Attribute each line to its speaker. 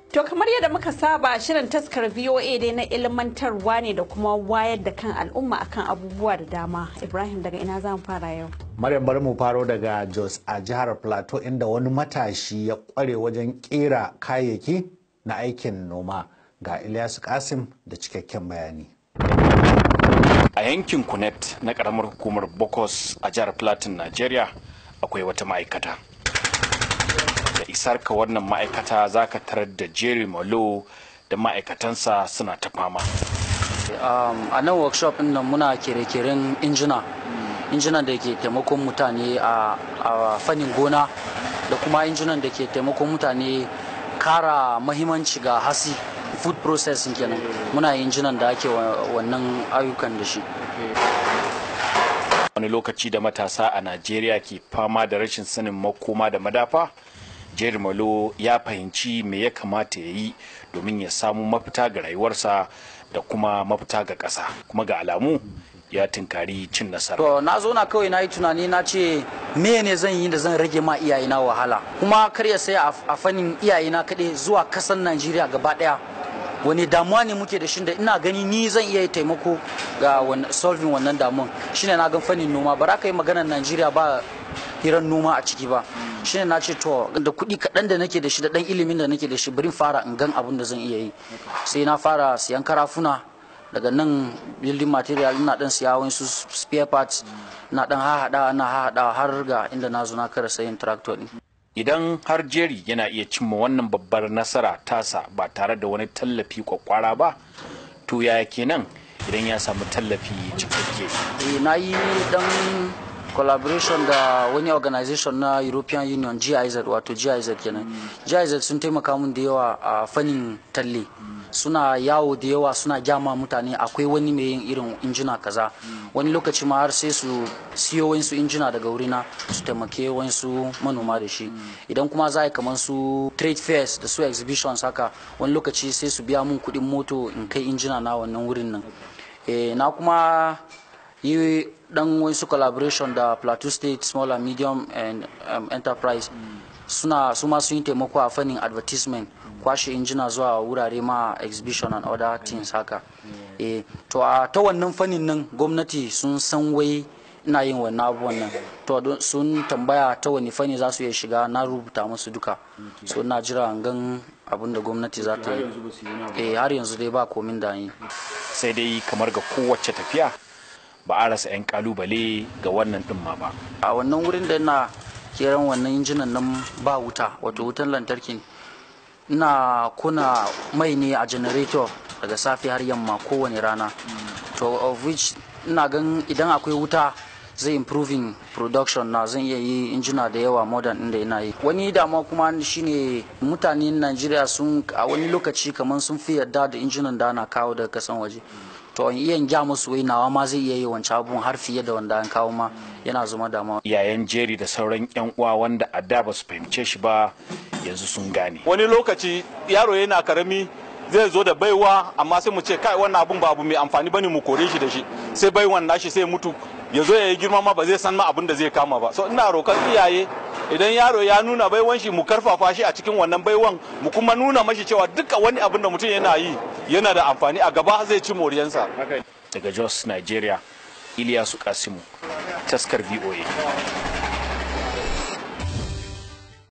Speaker 1: To kamar yadda muka saba shirin taskar VOA dai na ilmantarwa ne da kuma wayar da kan al'umma akan abubuwa da dama. Ibrahim daga ina za mu fara yau.
Speaker 2: Maryam bari mu faro daga Jos a jihar Plateau inda wani matashi ya kware wajen kera kayayyaki na aikin noma ga Ilyasu Kasim da cikakken bayani.
Speaker 3: A yankin Kunet na karamar hukumar Bokos a jihar Plateau, Najeriya akwai wata ma'aikata. Da isar ka wannan ma'aikata za ka tarar da Jerry Malo da ma'aikatansa suna ta fama.
Speaker 4: a nan workshop ɗin nan muna kere-keren injina injinan da ke taimakon mutane a fannin gona da kuma injinan da ke taimakon mutane kara mahimmanci ga hasi food processing kenan muna injinan da ake wannan ayyukan da shi
Speaker 3: wani lokaci da matasa a najeriya ke fama da rashin sanin makoma da madafa jerry malo ya fahimci me ya kamata ya yi domin ya samu mafita ga rayuwarsa da kuma mafita ga ƙasa kuma ga alamu ya tinkari cin nasara.
Speaker 4: To na zo na kawai na yi tunani na ce me ne zan yi da zan rage ma iyayena wahala kuma kar ya sai a fannin iyayena kaɗai zuwa kasan Najeriya gaba ɗaya wani damuwa ne muke da shi da ina gani ni zan iya taimako ga solving wannan damuwan shine na gan fannin noma ba za ka yi maganar Najeriya ba hirar noma a ciki ba shine na ce to da kuɗi kaɗan da nake da shi da ɗan ilimin da nake da shi bari fara in gan abin da zan iya yi sai na fara siyan karafuna daga nan building material ina dan siya wasu spare parts na dan hahada na hahada har ga inda na zo na kara sayin tractor din
Speaker 3: idan har jeri yana iya cimma wannan babbar nasara tasa ba tare da wani tallafi kwakwara ba to yaya kenan idan ya samu tallafi cikakke
Speaker 4: eh na yi dan collaboration da wani organization na european union giz wato giz kenan giz sun taimaka mun da yawa a fannin talle suna yawo da yawa suna gyama mutane akwai wani mai yin irin injina kaza wani lokaci ma har sai su siyo wasu injina daga wurina su taimake wasu manoma da shi idan kuma za a kamar su trade fairs da su exhibitions haka wani lokaci sai su biya mun kuɗin moto in kai injina na wannan wurin nan na kuma yi dan wasu collaboration da plateau state small and medium and um, enterprise suna su ma sun yi taimako a fannin advertisement kwashe injina zuwa wurare ma exhibition and other things haka eh to a ta wannan fannin nan gwamnati sun san wai ina yin wannan abubuwan nan to sun tambaya ta wani fanni za su iya shiga na rubuta musu duka so na jira gan abin da gwamnati za ta yi eh har yanzu dai ba komin da yi
Speaker 3: sai dai kamar ga kowace tafiya ba a rasa 'yan kalubale ga wannan din ma ba
Speaker 4: a wannan wurin da na keran wannan injinan nan ba wuta wato wutan lantarki ina kuna mai ne a generator daga safe har yamma kowane rana to of which ina gan idan akwai wuta zai improving production na zan iya yi injina da yawa modern inda ina yi wani damuwa kuma shine mutanen najeriya sun a wani lokaci kamar sun fi yarda da injinan da ana kawo daga kasan waje to in iya gya musu wai nawa ma zai iya yi wancan abun har fiye da wanda an kawo ma yana zama damuwa
Speaker 3: yayan jeri da sauran yan uwa wanda a da ba su fahimce shi ba yanzu sun gane
Speaker 5: wani lokaci yaro yana karami zai zo da baiwa amma sai mu ce kai wannan abun ba abu mai amfani bane mu kore shi da shi sai baiwan nashi sai mutu ya zo ya yi girma ma ba zai san ma abin da zai kama ba so ina roƙar iyaye idan yaro ya nuna baiwan shi mu karfafa shi a cikin wannan baiwan mu kuma nuna mashi cewa duka wani abin da mutum yana yi yana da amfani a gaba zai ci moriyansa
Speaker 3: daga jos nigeria iliyasu kasimu taskar voa